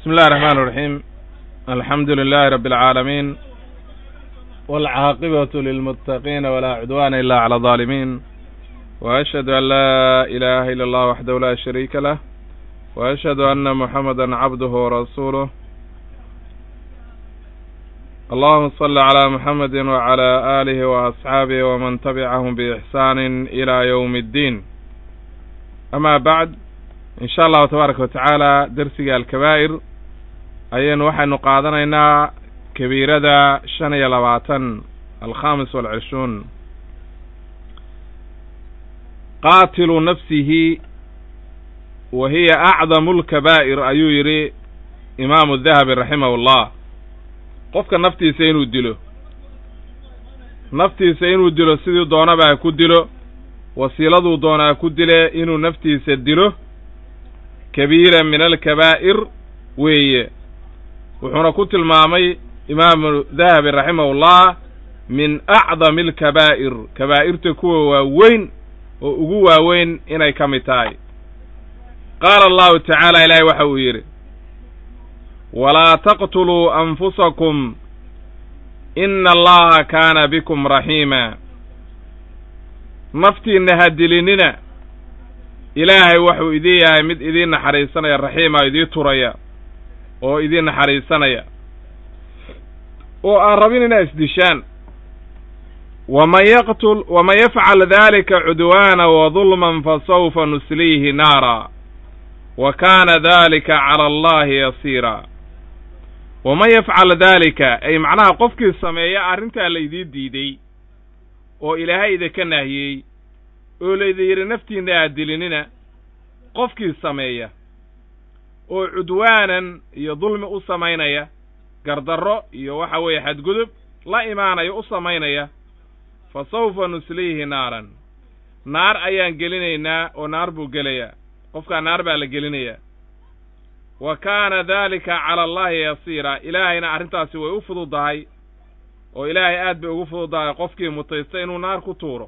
بسم الله الرحمن الرحيم الحمد لله رب العالمين والعاقبة للمتقين ولا عدوان إلا على الظالمين وأشهد أن لا إله إلا الله وحده لا شريك له وأشهد أن محمدا عبده ورسوله اللهم صل على محمد وعلى آله وأصحابه ومن تبعهم بإحسان إلى يوم الدين أما بعد إن شاء الله تبارك وتعالى درسiga الكبائر ayaynu waxaynu qaadanaynaa kabiirada shan iyo labaatan alkhamis walcishruun qaatilu nafsihi wa hiya acdamu lkabaa'ir ayuu yidhi imaamu dahabi raximahu llah qofka naftiisa inuu dilo naftiisa inuu dilo sidii doonaba ha ku dilo wasiiladuu doona ha ku dile inuu naftiisa dilo kabiira min alkabaa'ir weeye wuxuuna ku tilmaamay imaamu dahabi raximahullah min acdami alkabaa'ir kabaa'irta kuwa waaweyn oo ugu waaweyn inay ka mid tahay qaala allahu tacaala ilaahay waxa uu yidhi walaa taqtuluu anfusakum ina allaha kaana bikum raxiima naftiinna ha dilinina ilaahay waxuu idin yahay mid idiin naxariisanaya raxiima idii turaya oo idiin naxariisanaya oo aan rabin inaa isdishaan waman yaqtul waman yafcal dalika cudwaana wadulman fasawfa nusliihi naara wa kaana dalika cala allahi yasiira waman yafcal daalika ay macnaha qofkii sameeya arrintaa laydii diiday oo ilaahay idinka naahiyey oo laydin yidhi naftiinna aad dilinina qofkii sameeya oo cudwaanan iyo dulmi u samaynaya gardarro iyo waxa weeye xadgudub la imaanaya u samaynaya fa sawfa nusliihi naaran naar ayaan gelinaynaa oo naar buu gelayaa qofkaa naar baa la gelinayaa wa kaana daalika cala allahi yasiira ilaahayna arrintaasi way u fududahay oo ilaahay aad bay ugu fududahay qofkii mutaysta inuu naar ku tuuro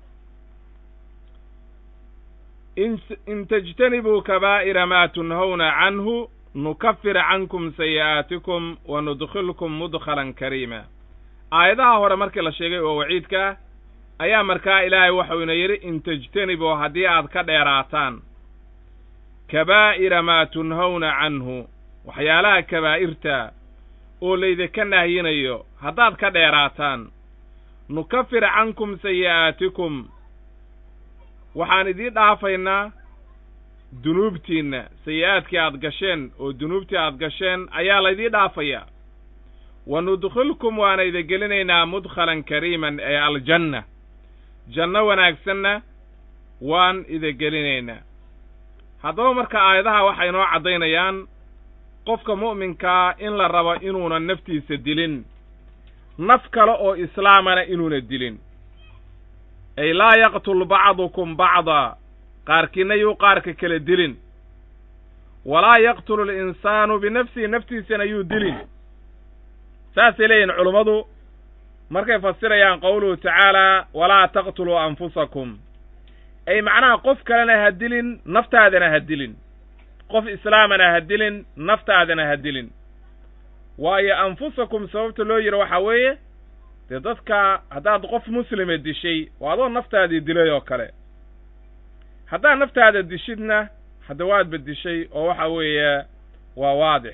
in tajtanibuu kabaa'ira maa tunhawna canhu nukafir cankum sayi'aatikum wa nudkhilkum mudkhalan kariima aayadaha hore markii la sheegay oo waciidkaa ayaa markaa ilaahay waxau ina yidhi in tajtanibuu haddii aad ka dheeraataan kabaa'ira maa tunhawna canhu waxyaalaha kabaa'irta oo laydinka nahyinayo haddaad ka dheeraataan nukafir cankum sayi'aatikum waxaan idiin dhaafaynaa dunuubtiinna sayi-aadkii aad gasheen oo dunuubtii aad gasheen ayaa laydii dhaafayaa wa nudkhilkum waana idin gelinaynaa mudkhalan kariiman ee aljanna janno wanaagsanna waan idin gelinaynaa haddaba marka aayadaha waxay inoo caddaynayaan qofka mu'minkaa in la rabo inuunan naftiisa dilin naf kale oo islaamana inuuna dilin ay laa yaqtul bacdukum bacdaa qaarkiinna yuu qaarka kala dilin walaa yaqtulu alinsaanu binafsihi naftiisana yuu dilin saasay leeyihin culummadu markay fasirayaan qowluhu tacaalaa walaa taqtuluu anfusakum ay macnaha qof kalena ha dilin naftaadana ha dilin qof islaamana ha dilin naftaadana ha dilin waayo anfusakum sababta loo yidhi waxaa weeye dee dadka haddaad qof muslima dishay waa adoo naftaadii dilay oo kale haddaad naftaada dishidna hadda waadba dishay oo waxa weeye waa waadix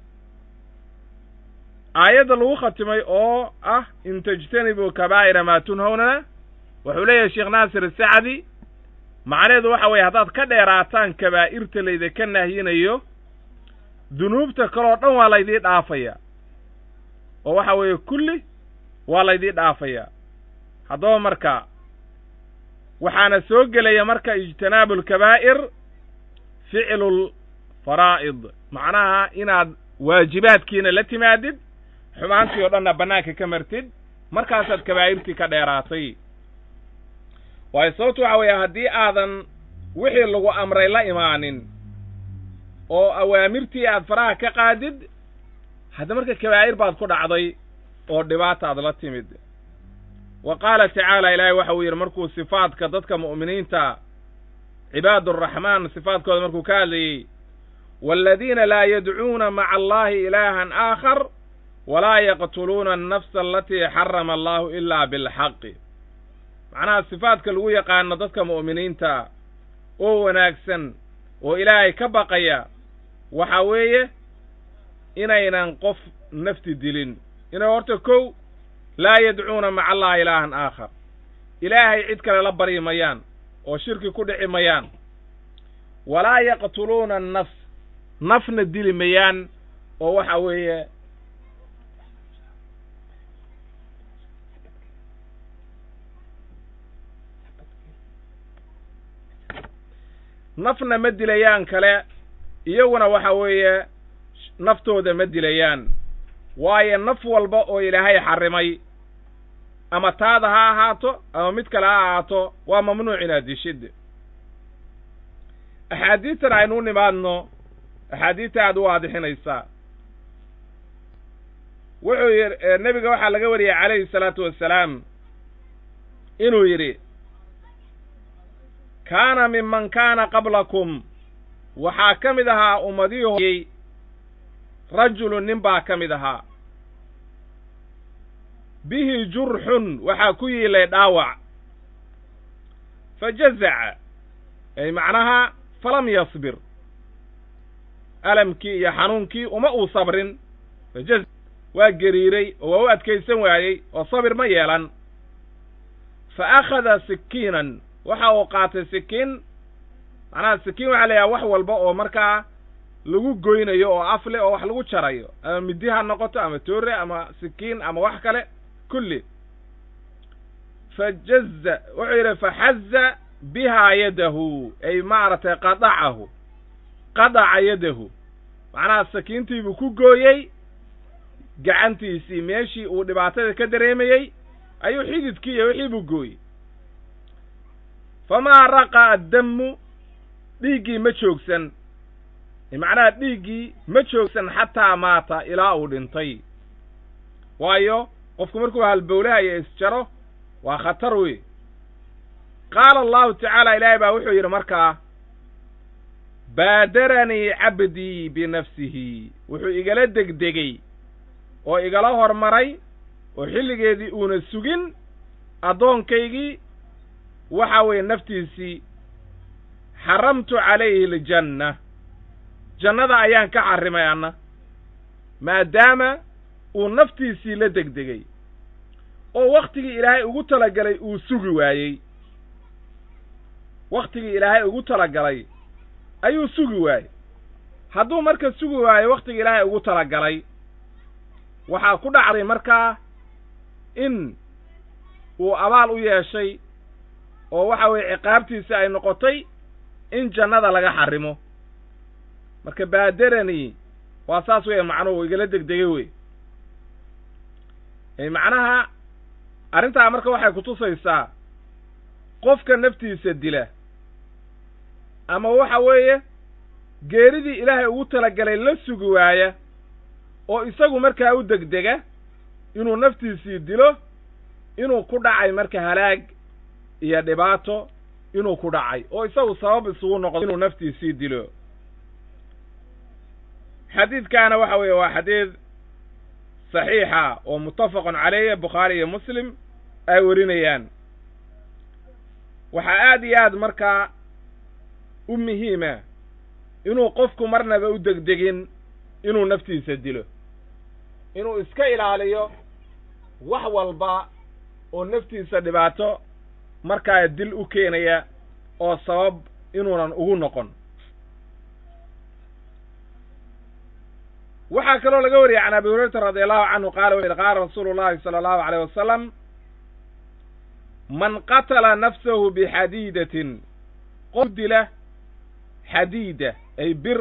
aayadda lagu khatimay oo ah in tajtanibuu kabaa'ira maa tunhawnana wuxuu leeyahay sheekh naasir sacdi macnaheedu waxa weeye haddaad ka dheeraataan kabaa'irta laydinka nahyinayo dunuubta kaleo dhan waa laydii dhaafaya oo waxa weeye kulli waa laydii dhaafayaa haddaba marka waxaana soo gelaya marka ijtinaabu alkabaa'ir ficlu lfaraa'id macnaha inaad waajibaadkiina la timaadid xumaantii oo dhanna bannaanka ka martid markaasaad kabaa'irtii ka dheeraatay waayo sababtu waxa weeye haddii aadan wixii lagu amray la imaanin oo awaamirtii aad faraha ka qaadid hadda marka kabaa'ir baad ku dhacday oo dhibaata aad la timid wa qaala tacaala ilaahay waxa uu yidhi markuu sifaadka dadka mu'miniinta cibaaduraxmaan sifaadkooda markuu ka hadlayey waaladiina laa yadcuuna maca allahi ilaahan aakhar walaa yaqtuluuna annafsa alatii xarama allahu ilaa bilxaqi macnaha sifaadka lagu yaqaano dadka mu'miniinta oo wanaagsan oo ilaahay ka baqaya waxa weeye inaynan qof nafti dilin inay horta kow laa yadcuuna maca allahi ilaahan aakhar ilaahay cid kale la baryi mayaan oo shirki ku dhici mayaan walaa yaqtuluuna annafs nafna dili mayaan oo waxa weeye nafna ma dilayaan kale iyaguna waxa weeye naftooda ma dilayaan waayo naf walba oo ilaahay xarrimay ama taada ha ahaato ama mid kale ha ahaato waa mamnuuc inaad dishid axaadiistan aynu u nimaadno axaadiista aad u waadixinaysaa wuxuu yidhi nebiga waxaa laga wariyey calayhi salaatu wassalaam inuu yidhi kaana minman kaana qablakum waxaa ka mid ahaa ummadihii hoyey rajulun nin baa ka mid ahaa bihi jurxun waxaa ku yiilay dhaawac fa jazaca ay macnaha falam yasbir alamkii iyo xanuunkii uma uu sabrin fajaza waa geriiray oo waa u adkaysan waayey oo sabir ma yeelan fa akhada sikiinan waxa uu qaatay sikiin macnaha sikiin waxaa layahay wax walba oo markaa lagu goynayo oo afle oo wax lagu jarayo ama midi ha noqoto ama toore ama sikiin ama wax kale kulli fa jaza wuxuu yidhi faxaza bihaa yadahu ay maaragtay qadacahu qadaca yadahu macnaha sakiintiibuu ku gooyey gacantiisii meeshii uu dhibaatada ka dareemayey ayuu xididkii iyo wixii buu gooyey famaa raqa'a addammu dhiiggii ma joogsan macnaha dhiiggii ma joogsan xataa maata ilaa uu dhintay waayo qofku markuu halbowlahayo isjaro waa khatar wey qaala allahu tacaala ilaahay baa wuxuu yidhi markaa baadaranii cabdii binafsihi wuxuu igala degdegey oo igala hormaray oo xilligeedii uuna sugin addoonkaygii waxa weeye naftiisii xaramtu calayhi aljanna jannada ayaan ka xarrimay anna maadaama uu naftiisii la degdegay oo wakhtigii ilaahay ugu talagalay uu sugi waayey wakhtigii ilaahay ugu talagalay ayuu sugi waayey hadduu marka sugi waayo wakhtigii ilaahay ugu talagalay waxaa ku dhacday markaa in uu abaal u yeeshay oo waxa weeye ciqaabtiisi ay noqotay in jannada laga xarrimo marka baaderani waa saas weeye macnuhu igala degdegay wey macnaha arrintaa marka waxay kutusaysaa qofka naftiisa dila ama waxa weeye geeridii ilaahay ugu talagalay la sugi waaya oo isagu markaa u degdega inuu naftiisii dilo inuu ku dhacay marka halaag iyo dhibaato inuu ku dhacay oo isagu sabab isugu noqdo inuu naftiisii dilo xadiidkaana waxa weeye waa xadiid saxiixa oo muttafaqun caleyh bukhaari iyo muslim ay warinayaan waxaa aad iyo aad markaa u muhiima inuu qofku marnaba u degdegin inuu naftiisa dilo inuu iska ilaaliyo wax walba oo naftiisa dhibaato markaa dil u keenaya oo sabab inuunan ugu noqon waxaa kaloo laga wariyay can abi hurayrata radi allahu canhu qaala wuxu yhi qaala rasuulu llahi sala allahu aleyh wasalam man qatala nafsahu bixadiidatin qof dila xadiida ay bir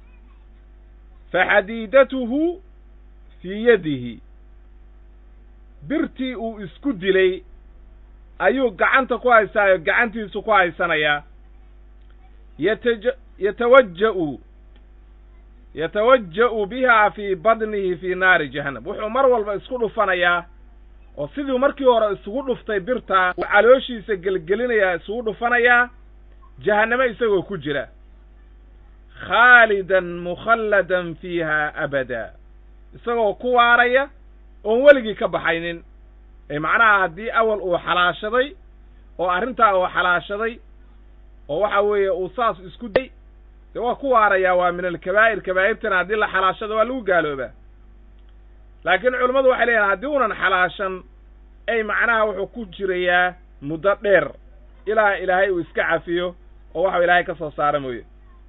faxadiidatuhu fii yadihi birtii uu isku dilay ayuu gacanta ku haystaayo gacantiisu ku haysanayaa yataja yatawaja'u yatawaja'u biha fii badnihi fii naari jahannam wuxuu mar walba isku dhufanayaa oo siduu markii hore isugu dhuftay birtaa uu calooshiisa gelgelinayaa isugu dhufanayaa jahannamo isagoo ku jira khaalidan mukhalladan fiiha abada isagoo ku waaraya oon weligii ka baxaynin ee macnaha haddii awal uu xalaashaday oo arrintaa uu xalaashaday oo waxa weeye uu saas isku day dee waa ku waarayaa waa min alkabaa'ir kabaa'irtana haddii la xalaashado waa lagu gaaloobaa laakiin culammadu waxay leeyahin haddii unan xalaashan ay macnaha wuxuu ku jirayaa muddo dheer ilaa ilaahay uu iska cafiyo oo waxau ilaahay ka soo saara mooye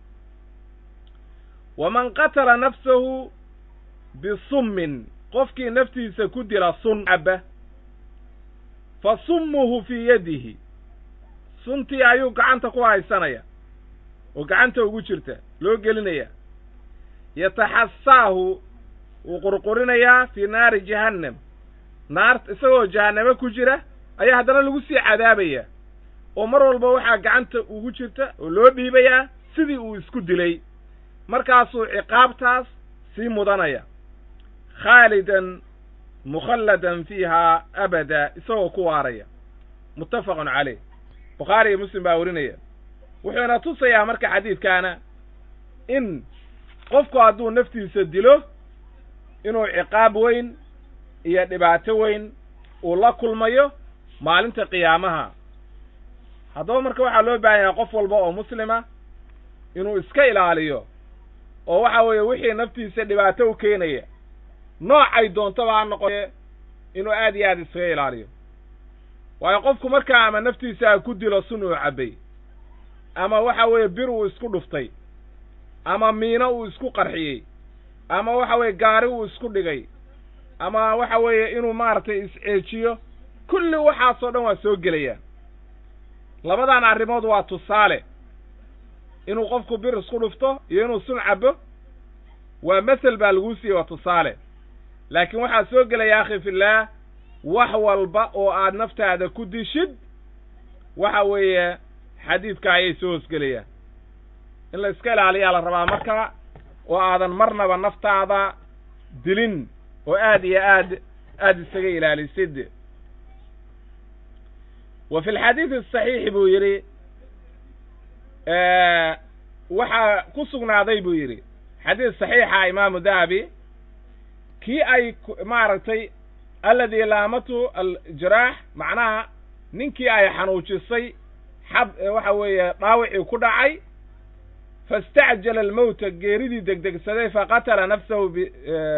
waman qatala nafsahu bisummin qofkii naftiisa ku dila sun caba fa summuhu fii yadihi suntii ayuu gacanta ku haysanaya oo gacanta ugu jirta loo gelinaya yataxasaahu wuu qurqurinayaa fii naari jahannam naar isagoo jahannamo ku jira ayaa haddana lagu sii cadaabaya oo mar walba waxaa gacanta ugu jirta oo loo dhiibayaa sidii uu isku dilay markaasuu ciqaabtaas sii mudanaya khaalidan mukhalladan fiihaa abada isagoo ku waaraya muttafaqun caleyh bukhaari iyo muslim baa warinaya wuxuuna tusayaa marka xadiidkaana in qofku hadduu naftiisa dilo inuu ciqaab weyn iyo dhibaato weyn uu la kulmayo maalinta qiyaamaha haddaba marka waxaa loo baahan yahay qof walba oo muslima inuu iska ilaaliyo oo waxa weeye wixii naftiisa dhibaato u keenaya noocay doontaba ha noqote inuu aad iyo aad iskaga ilaaliyo waayo qofku markaa ama naftiisa ku dilo sun uu cabbay ama waxa weeye bir uu isku dhuftay ama miino uu isku qarxiyey ama waxa weeye gaari uu isku dhigay ama waxa weeye inuu maaragtay isceejiyo kulli waxaasoo dhan waa soo gelayaan labadan arrimood waa tusaale inuu qofku bir isku dhufto iyo inuu sun cabbo waa masel baa laguu siiyey waa tusaale laakiin waxaa soo gelaya akhi fillaah wax walba oo aad naftaada ku dishid waxa weeye xadiidka ayay soo hosgelayaan in la iska ilaaliyaa la rabaa marka oo aadan marnaba naftaada dilin oo aad iyo aad aad isaga ilaalisid wa fi alxadiidi asaxiixi buu yidhi waxaa ku sugnaaday buu yidhi xadiis saxiixa imaamu dahabi kii ay maaragtay alladii laamatu aljaraax macnaha ninkii ay xanuujisay xab waxa weeye dhaawicii ku dhacay faistacjala almowta geeridii degdegsaday faqatala nafsahu b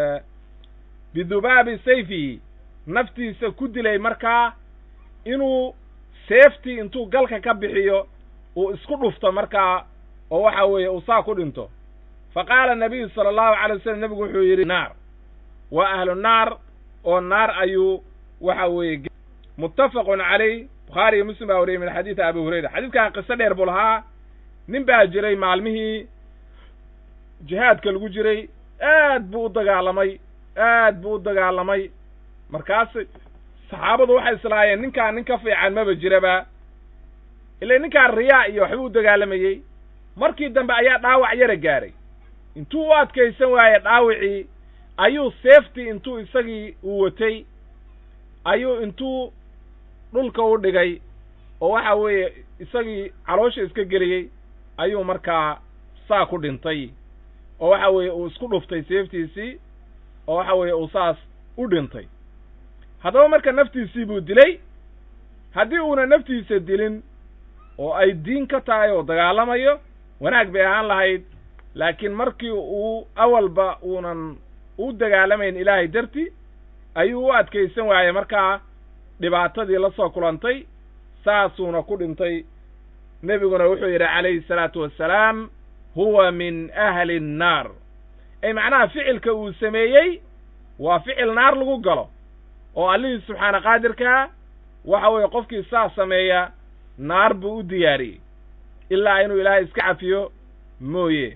bidubaabi sayfihi naftiisa ku dilay markaa inuu seeftii intuu galka ka bixiyo uu isku dhufto markaa oo waxa weeye uu saa ku dhinto fa qaala nabiyu sala allahu calay wasalam nebigu wuxuu yidhi naar waa ahlu naar oo naar ayuu waxa weeye muttafaqun calayh bukhaari iyo muslim baa wariyey min xadiidi abi hurayra xadiidkan qiso dheer buu lahaa nin baa jiray maalmihii jihaadka lagu jiray aad buu u dagaalamay aad buu u dagaalamay markaas saxaabadu waxay islaayeen ninkaan nin ka fiican maba jiraba ila ninkaan riyaa iyo waxbuu u dagaalamayey markii dambe ayaa dhaawac yara gaaray intuu u adkaysan waaye dhaawicii ayuu seeftii intuu isagii uu watay ayuu intuu dhulka u dhigay oo waxa weeye isagii caloosha iska geliyey ayuu markaa saa ku dhintay oo waxa weeye uu isku dhuftay seeftiisii oo waxa weeye uu saas u dhintay haddaba marka naftiisii buu dilay haddii uuna naftiisa dilin oo ay diin ka tahay oo dagaalamayo wanaag bay ahaan lahayd laakiin markii uu awalba uunan u dagaalamayn ilaahay darti ayuu u adkaysan waayey markaa dhibaatadii la soo kulantay saasuuna ku dhintay nebiguna wuxuu yidhi calayhi salaatu wassalaam huwa min ahli nnaar ay macnaha ficilka uu sameeyey waa ficil naar lagu galo oo allihii subxaana qaadirkaa waxa weeye qofkii saa sameeya naar buu u diyaariyey ilaa inuu ilaahay iska cafiyo mooye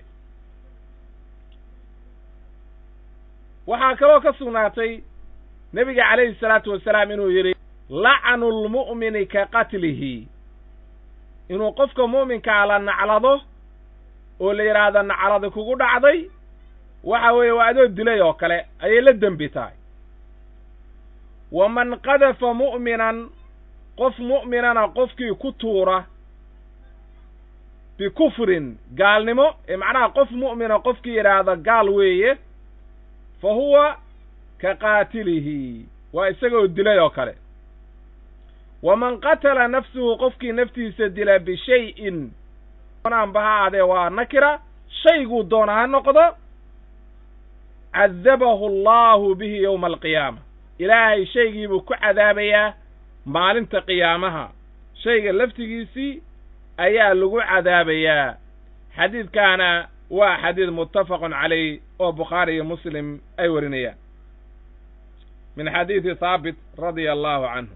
waxaa kaloo ka sugnaatay nebiga calayhi salaatu wasalaam inuu yidhi lacnu lmu'mini ka qatlihi inuu qofka mu'minkaa la naclado oo la yidhaahdo nacladi kugu dhacday waxa weeye waa adoo dilay oo kale ayay la dembi tahay waman qadafa mu'minan qof mu'minana qofkii ku tuura bikufrin gaalnimo ee macnaha qof mu'mina qofkii yidhaahda gaal weeye fa huwa ka qaatilihi waa isagoo dilay oo kale waman qatala nafsuhu qofkii naftiisa dila bishayin aanba ha aadee waa nakira shayguu doona ha noqdo cadabahu allahu bihi yowma alqiyaama ilaahay shaygiibuu ku cadaabayaa maalinta qiyaamaha shayga laftigiisii ayaa lagu cadaabayaa xadiidkaana waa xadiid muttafaqun calayh oo bukhaari iyo muslim ay warinayaan min xadiidi haabit radia allahu canhu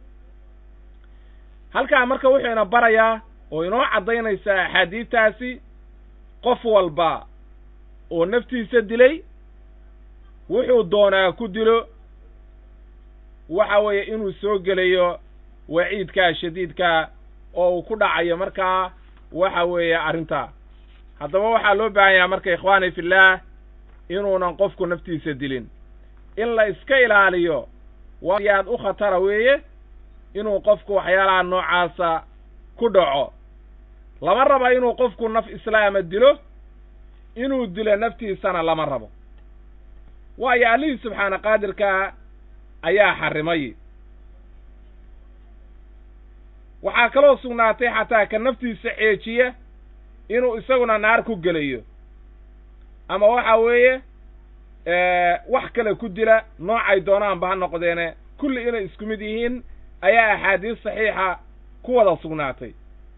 halkaa marka wuxuu ina barayaa oo inoo caddaynaysaa axaadiidtaasi qof walba oo naftiisa dilay wuxuu doonaa ku dilo waxa weeye inuu soo gelayo waciidkaa shadiidkaa oo uu ku dhacayo markaa waxa weeye arrintaa haddaba waxaa loo baahan yaha marka ikhwaani fillaah inuunan qofku naftiisa dilin in la iska ilaaliyo waa yaad u khatara weeye inuu qofku waxyaalaha noocaasa ku dhaco lama raba inuu qofku naf islaama dilo inuu dilo naftiisana lama rabo waayo allihii subxaana qaadirkaa ayaa xarrimay waxaa kaloo sugnaatay xataa ka naftiisa ceejiya inuu isaguna naar ku gelayo ama waxa weeye wax kale ku dila noocay doonaanba ha noqdeene kulli inay isku mid yihiin ayaa axaadiis saxiixa ku wada sugnaatay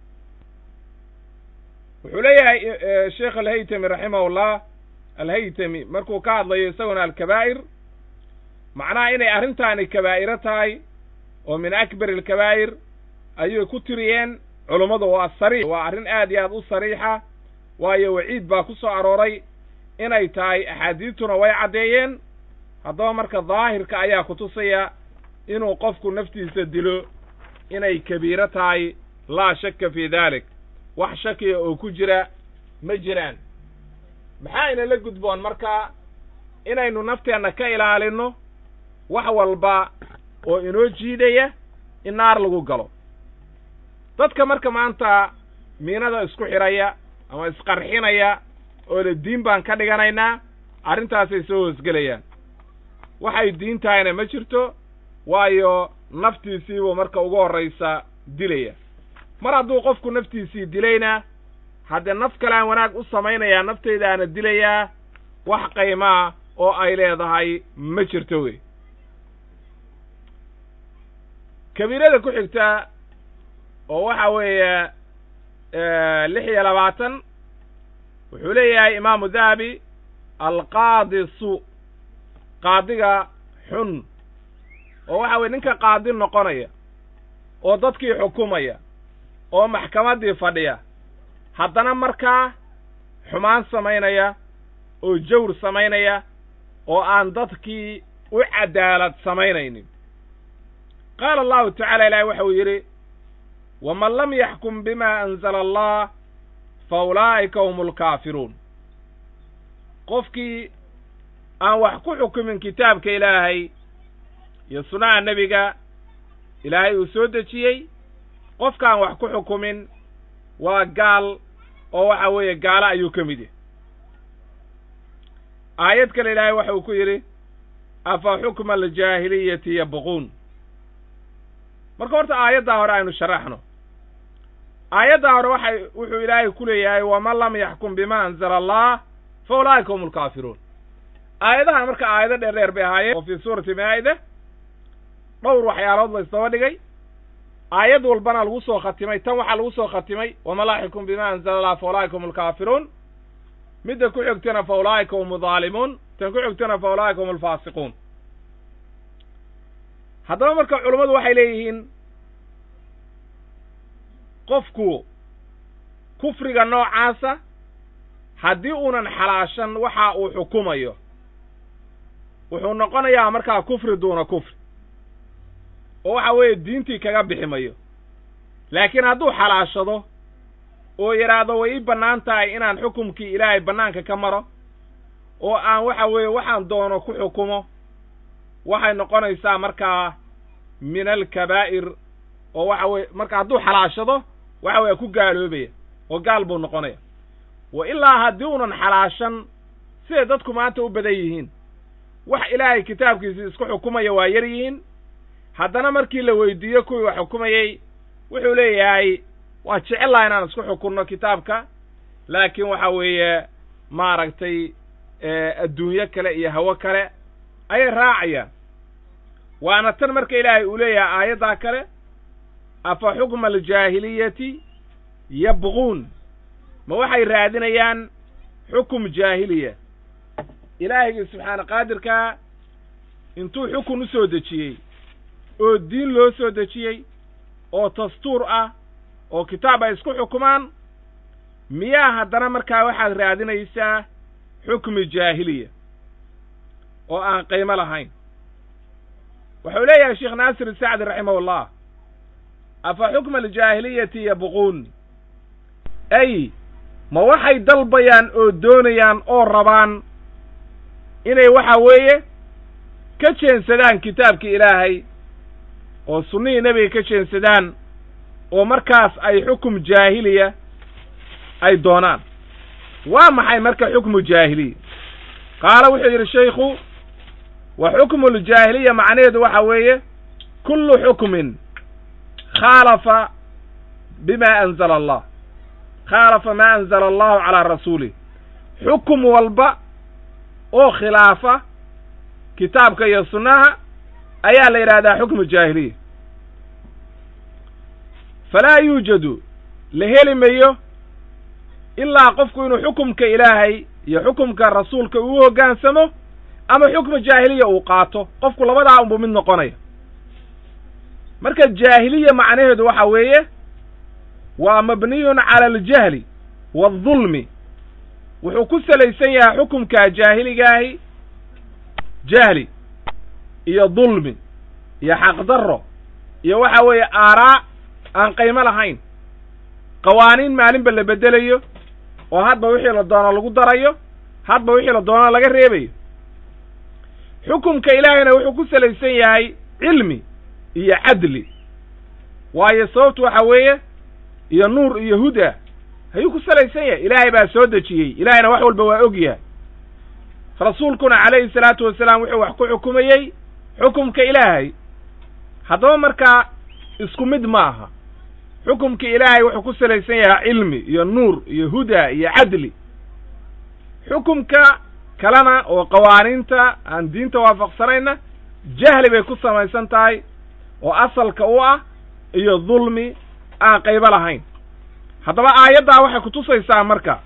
wuxuu leeyahay sheekh alhaytami raximahullah alhaytami markuu ka hadlayo isaguna alkabaa'ir macnaha inay arrintaani kabaa'iro tahay oo min akbar alkabaa'ir ayay ku tiriyeen culummadu waa sariix waa arrin aad iyo aad u sariixa waayo waciid baa ku soo arooray inay tahay axaadiistuna way caddeeyeen haddaba marka daahirka ayaa kutusaya inuu qofku naftiisa dilo inay kabiiro tahay laa shakka fii daalik wax shakiya oo ku jira ma jiraan maxaa inala gudboon marka inaynu nafteenna ka ilaalinno wax walba oo inoo jiidaya in naar lagu galo dadka marka maanta miinada isku xidhaya ama isqarxinaya oo le diin baan ka dhiganaynaa arrintaasay soo hoosgelayaan waxay diin tahayna ma jirto waayo naftiisiibuu marka ugu horraysa dilaya mar hadduu qofku naftiisii dilayna haddee naf kalean wanaag u samaynayaa naftaydaana dilayaa wax qaymaa oo ay leedahay ma jirto wey kabiirada ku xigta oo waxa weeye lix iyo labaatan wuxuu leeyahay imaamu dahabi alqaadi su qaadiga xun oo waxa weye ninka qaadi noqonaya oo dadkii xukumaya oo maxkamaddii fadhiya haddana markaa xumaan samaynaya oo jawr samaynaya oo aan dadkii u cadaalad samaynaynin qaala allahu tacala ilaahi waxa uu yidhi waman lam yaxkum bima anzala allah fa ulaa'ika hum alkaafiruun qofkii aan wax ku xukumin kitaabka ilaahay iyo sunnaha nebiga ilaahay uu soo dejiyey qofkaan wax ku xukumin waa gaal oo waxa weeye gaalo ayuu ka mid yahay aayad kale ilaahay waxa uu ku yidhi afa xukma aljaahiliyati yabquun marka horta aayaddaa hore aynu sharaxno aayaddaa hore waxay wuxuu ilaahay ku leeyahay waman lam yaxkum bima anzala allah fa ulaa'ika hum alkaafiruun aayadahan marka aayado dheer dheer bay ahaayeen oo fii suurati maa'ida dhowr waxyaalood la isdaba dhigay aayad walbana lagu soo khatimay tan waxaa lagu soo khatimay waman laa yaxkum bima anzala allah fa ulaa'ika hum alkaafiruun midda ku xigtana fa ulaa'ika hum aldaalimuun tan ku xigtana fa ulaa'ika hum alfaasiquun haddaba marka culummadu waxay leeyihiin qofku kufriga noocaasa haddii uunan xalaashan waxa uu xukumayo wuxuu noqonayaa markaa kufri duuna kufri oo waxa weeye diintii kaga bixi mayo laakiin hadduu xalaashado oo yidhaahdo way ii bannaan tahay inaan xukumkii ilaahay bannaanka ka maro oo aan waxa weeye waxaan doono ku xukumo waxay noqonaysaa markaa min alkabaa'ir oo waxa weye marka hadduu xalaashado waxa weye ku gaaloobaya oo gaal buu noqonaya wa ilaa haddii unan xalaashan siday dadku maanta u badan yihiin wax ilaahay kitaabkiisii isku xukumaya waa yar yihiin haddana markii la weydiiyo kuwii wax xukumayey wuxuu leeyahay waa jecel laha inaan isku xukunno kitaabka laakiin waxa weeye maaragtay adduunyo kale iyo hawo kale ayay raacayaan waana tan marka ilaahay uu leeyahay aayaddaa kale afa xukma aljaahiliyati yabquun ma waxay raadinayaan xukum jaahiliya ilaahayga subxaana qaadirkaa intuu xukun u soo dejiyey oo diin loo soo dejiyey oo dastuur ah oo kitaab ay isku xukumaan miyaa haddana markaa waxaad raadinaysaa xukmi jaahiliya oo aan qiimo lahayn wuxuu leeyahay sheekh naasir isacdi raximahullah afa xukma aljaahiliyati yabquun ay ma waxay dalbayaan oo doonayaan oo rabaan inay waxa weeye ka jeensadaan kitaabkii ilaahay oo sunnihii nebiga ka jeensadaan oo markaas ay xukum jaahiliya ay doonaan waa maxay marka xukmu jaahiliya qaala wuxuu yidhi shaykhu wa xukmu ljaahiliya macnaheedu waxa weeye kullu xukmin khaalafa bima anzala allah khaalafa maa anzala allahu calaa rasuulih xukum walba oo khilaafa kitaabka iyo sunnaha ayaa la yidhahdaa xukmu jaahiliya falaa yuujadu la heli mayo ilaa qofku inuu xukumka ilaahay iyo xukumka rasuulka uu hoggaansamo ama xukmu jaahiliya uu qaato qofku labadaa unbu mid noqonaya marka jaahiliya macnaheedu waxa weeye waa mabniyun cala aljahli waaldulmi wuxuu ku salaysan yahay xukumkaa jaahiligaahi jahli iyo dulmi iyo xaqdarro iyo waxa weeye aaraa aan qiimo lahayn qawaaniin maalinba la beddelayo oo hadba wixii la doono lagu darayo hadba wixii la doono laga reebayo xukumka ilaahayna wuxuu ku salaysan yahay cilmi iyo cadli waayo sababtu waxa weeye iyo nuur iyo huda ayuu ku salaysan yahay ilaahay baa soo dejiyey ilaahayna wax walba waa og yahay rasuulkuna calayhi salaatu wasalaam wuxuu wax ku xukumayey xukumka ilaahay haddaba markaa isku mid ma aha xukumka ilaahay wuxuu ku salaysan yahay cilmi iyo nuur iyo huda iyo cadli xukumka kalena oo qawaaniinta aan diinta waafaqsanayna jahli bay ku samaysan tahay oo asalka u ah iyo dulmi aan qaybo lahayn haddaba aayaddaa waxay kutusaysaa marka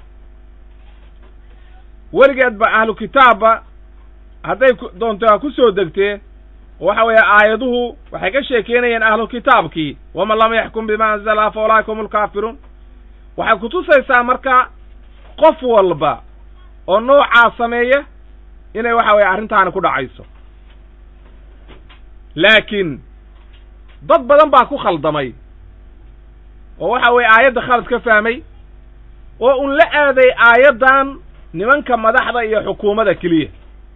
weligeedba ahlu kitaabba hadday doonto ha ku soo degtee waxa weeye aayaduhu waxay ka sheekeynayeen ahlu kitaabkii waman lam yaxkum bima anzala fa ulaa'ika hum alkaafiruun waxay kutusaysaa marka qof walba oo noocaa sameeya inay waxa weeye arrintaani ku dhacayso laakiin dad badan baa ku khaldamay oo waxa weeye aayadda khalad ka fahmay oo un la aaday aayaddan nimanka madaxda iyo xukuumadda keliya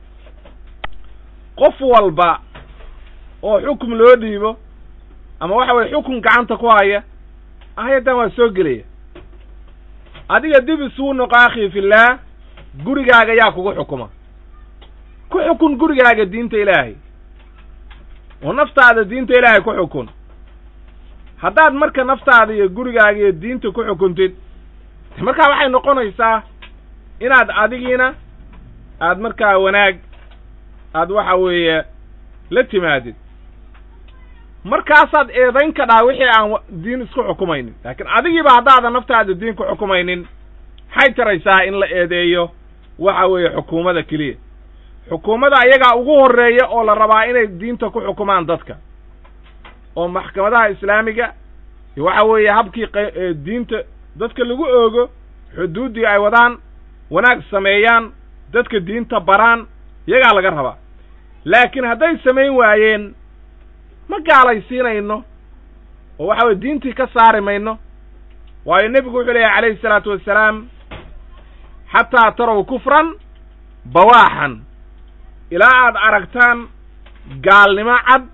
qof walba oo xukum loo dhiibo ama waxa weye xukun gacanta ku haya aayaddan waa soo gelaya adiga dib isuu noqo akhii fillaah gurigaaga yaa kugu xukuma ku xukun gurigaaga diinta ilaahay oo naftaada diinta ilaahay ku xukun haddaad marka naftaada iyo gurigaaga iyo diinta ku xukuntid markaa waxay noqonaysaa inaad adigiina aad markaa wanaag aad waxa weeye la timaadid markaasaad eedayn kadhaa wixii aan diin isku xukumaynin laakiin adigiiba haddaadan naftaada diin ku xukumaynin maxay taraysaa in la eedeeyo waxa weeye xukuumadda keliya xukuumadda ayagaa ugu horreeya oo la rabaa inay diinta ku xukumaan dadka oo maxkamadaha islaamiga iyo waxa weeye habkii diinta dadka lagu oogo xuduuddii ay wadaan wanaag sameeyaan dadka diinta baraan iyagaa laga rabaa laakiin hadday samayn waayeen ma gaalaysiinayno oo waxa weye diintii ka saari mayno waayo nebigu wuxuu leeyahy calayhi isalaatu wassalaam xataa tarow kufran bawaaxan ilaa aad aragtaan gaalnimo cad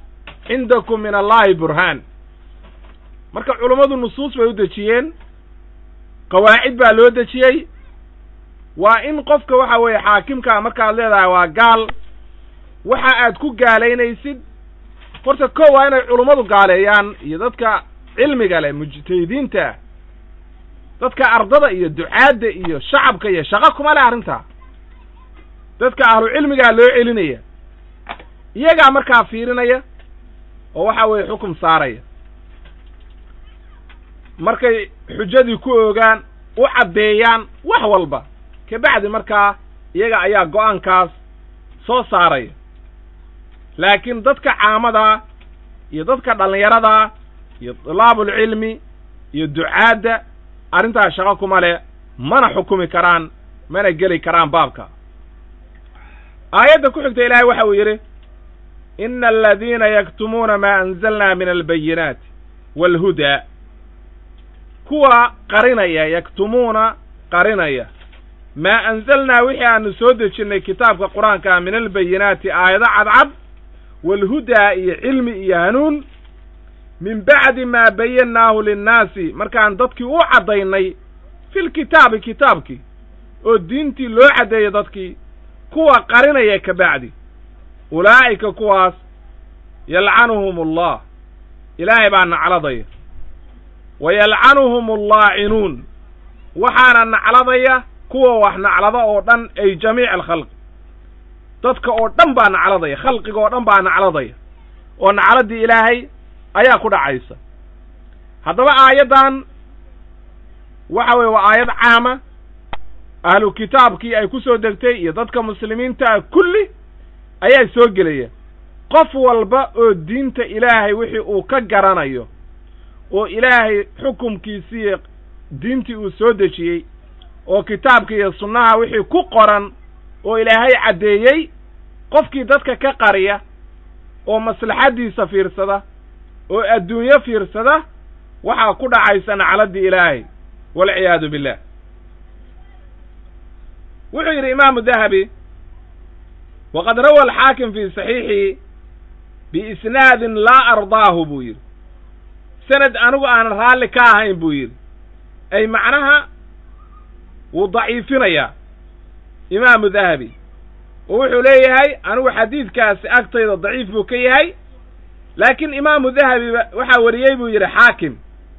cindakum min allahi burhaan marka culummadu nusuus bay u dejiyeen qawaacid baa loo dejiyey waa in qofka waxa weeye xaakimkaa markaad leedahay waa gaal waxa aad ku gaalaynaysid horta ko waa inay culummadu gaaleeyaan iyo dadka cilmiga leh mujtahidiinta dadka ardada iyo ducaadda iyo shacabka iyo shaqo kuma leh arrintaa dadka ahlu cilmigaa loo celinaya iyagaa markaa fiirinaya oo waxa weeye xukum saaraya markay xujadii ku oogaan u caddeeyaan wax walba kabacdi markaa iyaga ayaa go'aankaas soo saaraya laakiin dadka caamadaa iyo dadka dhallinyaradaa iyo dulaabulcilmi iyo ducaadda arrintaas shaqo kuma leh mana xukumi karaan mana geli karaan baabka aayadda ku xigta ilaahay waxa uu yidhi ina aladiina yaktumuuna maa anzalna min albayinaati waalhudaa kuwa qarinaya yaktumuuna qarinaya maa anzalnaa wixii aanu soo dejinnay kitaabka qur-aankaa min albayinaati aayado cadcad waalhudaa iyo cilmi iyo hanuun min bacdi maa bayannaahu linnaasi markaan dadkii u caddaynay filkitaabi kitaabkii oo diintii loo caddeeyey dadkii kuwa qarinaya ka bacdi ulaa'ika kuwaas yalcanuhum allah ilaahay baa nacladaya wa yalcanuhum allaacinuun waxaana nacladaya kuwa wax naclada oo dhan ay jamiic alkhalqi dadka oo dhan baa nacladaya khalqiga oo dhan baa nacladaya oo nacladdii ilaahay ayaa ku dhacaysa haddaba aayaddan waxa weye waa aayad caama ahlu kitaabkii ay ku soo degtay iyo dadka muslimiinta ah kulli ayaa soo gelaya qof walba oo diinta ilaahay wixii uu ka garanayo oo ilaahay xukumkiisii diintii uu soo dejiyey oo kitaabka iyo sunnaha wixii ku qoran oo ilaahay caddeeyey qofkii dadka ka qariya oo maslaxaddiisa fiirsada oo adduunyo fiirsada waxaa ku dhacaysa nacladdii ilaahay walciyaadu billah wuxuu yidhi imaamu dahabi waqad rawa alxaakim fii saxiixii biisnaadin laa ardaahu buu yidhi sanad anigu aanan raalli ka ahayn buu yidhi ay macnaha wuu daciifinayaa imaamu dahabi oo wuxuu leeyahay anigu xadiidkaasi agtayda daciif buu ka yahay laakiin imaamu dahabi waxaa wariyey buu yidhi xaakim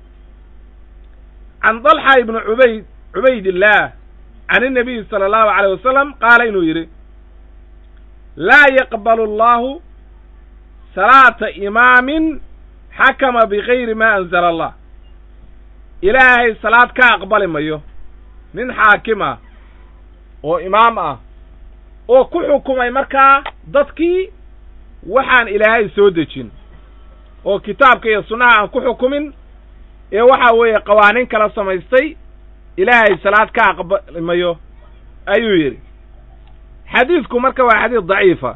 can dalxa ibni cubayd cubaydillaah can innabiyi sala allahu alayh wasalam qaala inuu yidhi laa yaqbalu allahu salaata imaamin xakama bigayri ma anzala allah ilaahay salaad ka aqbali mayo nin xaakim ah oo imaam ah oo ku xukumay markaa dadkii waxaan ilaahay soo dejin oo kitaabka iyo sunnaha aan ku xukumin ee waxa weeye qawaaniin kala samaystay ilaahay salaad ka aqbali mayo ayuu yidhi xadiidku marka waa xadiid daciifa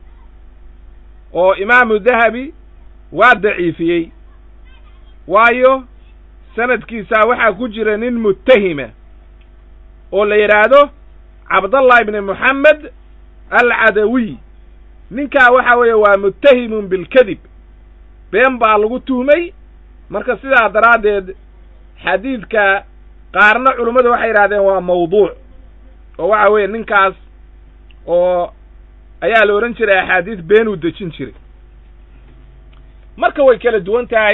oo imaamu dahabi waa daciifiyey waayo sanadkiisaa waxaa ku jira nin muttahima oo la yidhaahdo cabdallah ibni moxamed alcadawiy ninkaa waxa weeye waa muttahimun bilkadib been baa lagu tuhmay marka sidaa daraaddeed xadiidka qaarna culummadu waxay yidhahdeen waa mawduuc oo waxa weeye ninkaas oo ayaa la odhan jiray axaadiis beenuu dejin jiray marka way kala duwan tahay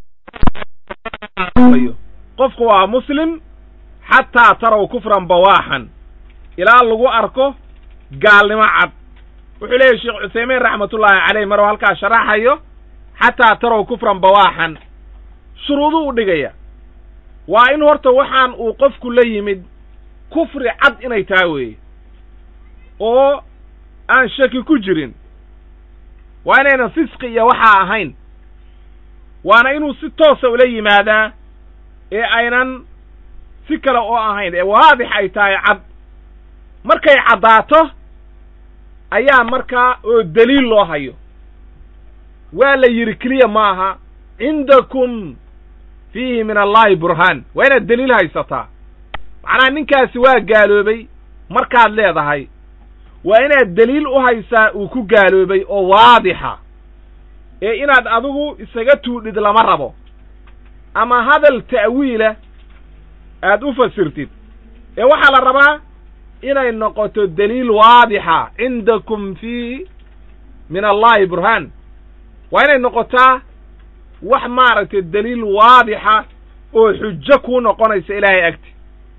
qofku waa muslim xataa taraw kufran bawaaxan ilaa lagu arko gaalnimo cad wuxuu leeyahy sheekh cuthaymiin raxmatullaahi caleyh maruu halkaa sharaxayo xataa taraw kufran bawaaxan shuruuduu u dhigaya waa in horta waxaan uu qofku la yimid kufri cad inay tahay weeye oo aan shaki ku jirin waa inaynan fisqi iyo waxaa ahayn waana inuu si toosa ula yimaadaa ee aynan si kale oo ahayn ee waadix ay tahay cad markay caddaato ayaa markaa oo deliil loo hayo waa la yidhi keliya maaha cindakum fiihi min allahi burhaan waa inaad deliil haysataa macnaha ninkaasi waa gaaloobay markaad leedahay waa inaad deliil u haysaa uu ku gaaloobay oo waadixa ee inaad adigu isaga tuudhid lama rabo ama hadal ta'wiila aad u fasirtid ee waxaa la rabaa inay noqoto daliil waadixa cindakum fi min allahi burhaan waa inay noqotaa wax maaragtay daliil waadixa oo xujo kuu noqonaysa ilaahay agti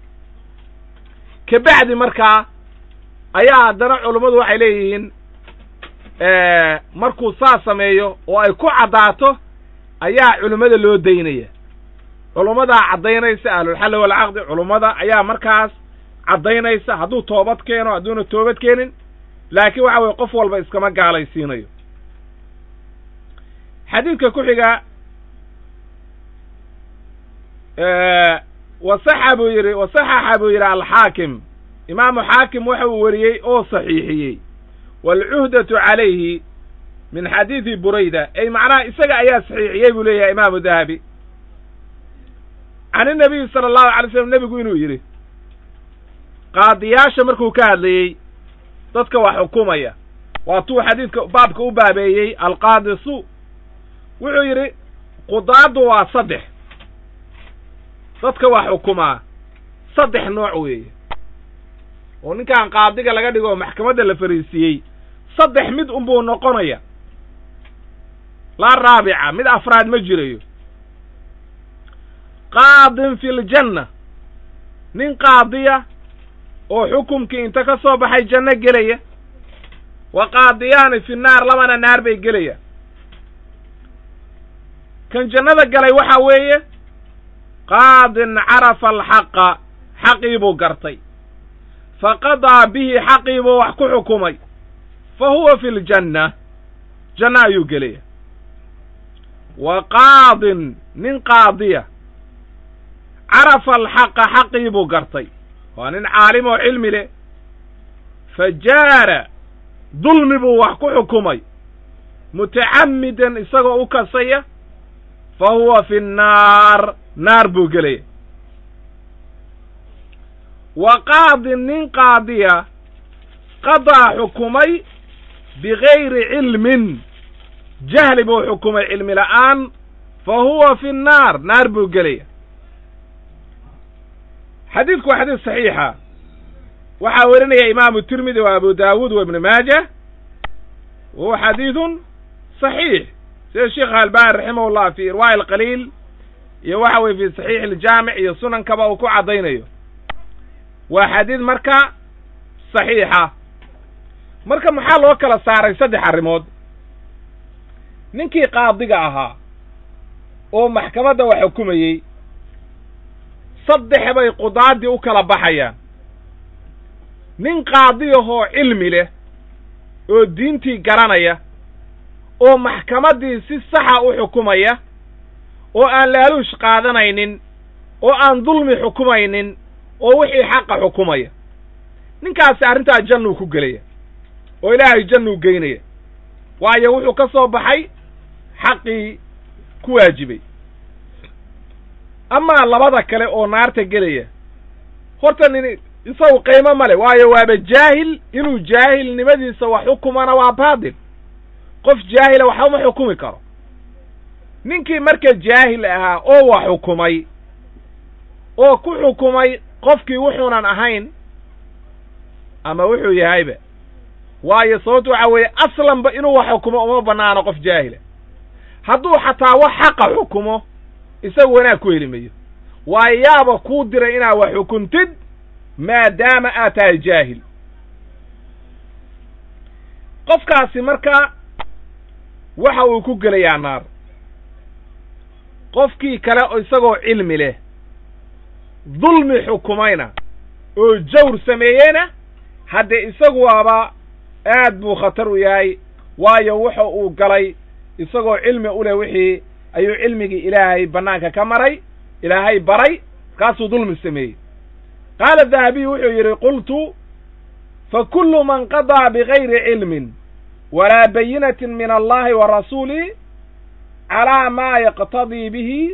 ka bacdi markaa ayaa haddana culummadu waxay leeyihiin markuu saa sameeyo oo ay ku caddaato ayaa culimmada loo daynaya culummadaa caddaynaysa ahlulxalli walcaqdi culummada ayaa markaas caddaynaysa hadduu toobad keeno hadduuna toobad keenin laakiin waxa weye qof walba iskama gaalaysiinayo xadiidka ku xiga wasaxa buu yidhi wasaxaxa buu yidhi alxaakim imaamu xaakim waxa uu weriyey oo saxiixiyey waalcuhdatu calayhi min xadiidi burayda ay macnaha isaga ayaa saxiixiyey buu leeyahay imaamu dahabi can inabiyi sala allahu alay slam nebigu inuu yidhi qaadiyaasha markuu ka hadlayey dadka wax xukumaya waatuu xadiidka baabka u baabeeyey alqaadi su wuxuu yidhi qudaaddu waa saddex dadka wax xukumaa saddex nooc weeye oo ninkan qaadiga laga dhigo oo maxkamadda la fariisiiyey saddex mid unbuu noqonaya laa raabica mid afraad ma jirayo qaadin fi ljanna nin qaadiya oo xukumkii inta ka soo baxay janno gelaya wa qaadiyaani fi naar labana naar bay gelaya kan jannada galay waxa weeye qaadin carafa alxaqa xaqii buu gartay fa qadaa bihi xaqii buu wax ku xukumay fa huwa fi ljanna janno ayuu gelaya wa qaadin nin qaadiya carafa alxaqa xaqii buu gartay waa nin caalim oo cilmi leh fa jaara dulmi buu wax ku xukumay mutacammidan isagoo u kasaya fa huwa fi nnaar naar buu gelaya wa qaadin nin qaadiya qadaa xukumay bigayri cilmin jahli buu xukumay cilmi la'aan fa huwa fi nnaar naar buu gelaya xadiidku waa xadiis saxiixa waxaa werinaya imaamu tirmidi wa abu daawuud wa ibnu maaja wa huwa xadiidun saxiix sida sheekh albani raximah llah fi irwaa'i alqaliil iyo waxa weye fi saxiixi aljaamic iyo sunankaba uu ku caddaynayo waa xadiid marka saxiixa marka maxaa loo kala saaray saddex arrimood ninkii qaadiga ahaa oo maxkamadda wax xukumayey saddex bay qudaadii u kala baxayaan nin qaadiyahoo cilmi leh oo diintii garanaya oo maxkamaddii si saxa u xukumaya oo aan laaluush qaadanaynin oo aan dulmi xukumaynin oo wixii xaqa xukumaya ninkaasi arrintaa jannuu ku gelaya oo ilaahay jannuu geynaya waayo wuxuu ka soo baxay xaqii ku waajibay amaa labada kale oo naarta gelaya horta nin isagu qiimo male waayo waaba jaahil inuu jaahilnimadiisa wax xukumana waa baatil qof jaahila waxba ma xukumi karo ninkii marka jaahil ahaa oo wax xukumay oo ku xukumay qofkii wuxuunan ahayn ama wuxuu yahayba waayo sababtu waxa weeye aslanba inuu wax xukumo uma bannaano qof jaahila hadduu xataa wax xaqa xukumo isagu wanaag ku heli mayo waayo yaaba kuu diray inaad wax xukuntid maadaama aad tahay jaahil qofkaasi marka waxa uu ku gelayaa naar qofkii kale oo isagoo cilmi leh dulmi xukumayna oo jawr sameeyeyna haddee isagu waaba aad buu khatar u yahay waayo wuxa uu galay isagoo cilmi u leh wixii ayuu cilmigii ilaahay bannaanka ka maray ilaahay baray markaasuu dulmi sameeyey qaala dahabiy wuxuu yidhi qultu fa kullu man qadaa bigayri cilmin walaa bayinatin min allahi wa rasuulih calaa maa yaqtadii bihi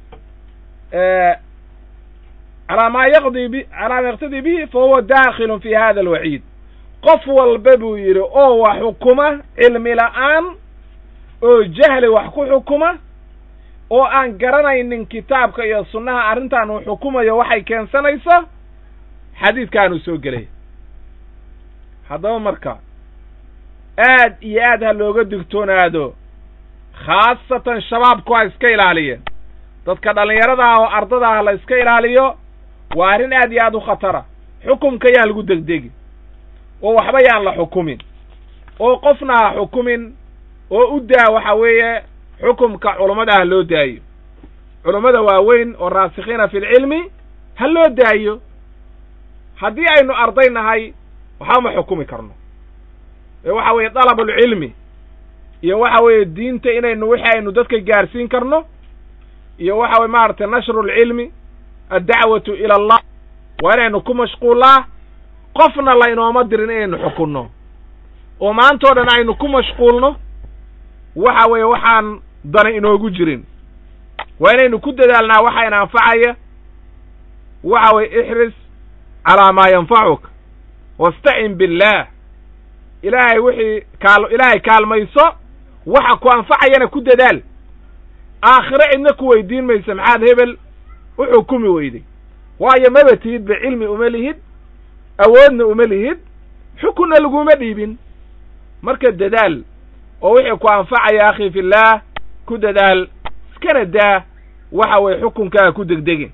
calaa maa yaqdii bi calaa maa yaqtadii bihi fa huwa daakhilun fi hada alwaciid qof walba buu yidhi oo wax xukuma cilmi la'aan oo jahli wax ku xukuma oo aan garanaynin kitaabka iyo sunnaha arrintan uu xukumayo waxay keensanayso xadiidkaanuu soo gelaya haddaba marka aad iyo aad ha looga digtoonaado khaasatan shabaabku ha iska ilaaliyeen dadka dhallinyarada ah oo ardada ah la iska ilaaliyo waa arrin aad iyo aad u khatara xukumka yaan lagu degdegi oo waxba yaan la xukumin oo qofna ha xukumin oo u daa waxa weeye xukumka culummada ha loo daayo culummada waaweyn oo raasikhiina fi lcilmi ha loo daayo haddii aynu arday nahay waxba ma xukumi karno ee waxa weeye dalabulcilmi iyo waxa weeye diinta inaynu wixii aynu dadka gaarsiin karno iyo waxa weye maaragtay nashru lcilmi addacwatu ila allah waa inaynu ku mashquullaa qofna laynooma dirin inaynu xukunno oo maantao dhan aynu ku mashquulno waxa weeye waxaan dana inoogu jirin waa inaynu ku dadaalnaa waxayna anfacaya waxa weye ixris calaa maa yanfacuka wastacin billaah ilaahay wixii kaal ilaahay kaalmayso waxa ku anfacayana ku dadaal aakhiro cidna ku weydiin maysa maxaad hebel u xukumi weyday waayo maba tihidba cilmi uma lihid awoodna uma lihid xukunna laguma dhiibin marka dadaal oo wixii ku anfacaya akhi fillaah ku dadaal iskana daa waxa weye xukunkaaga ku degdegin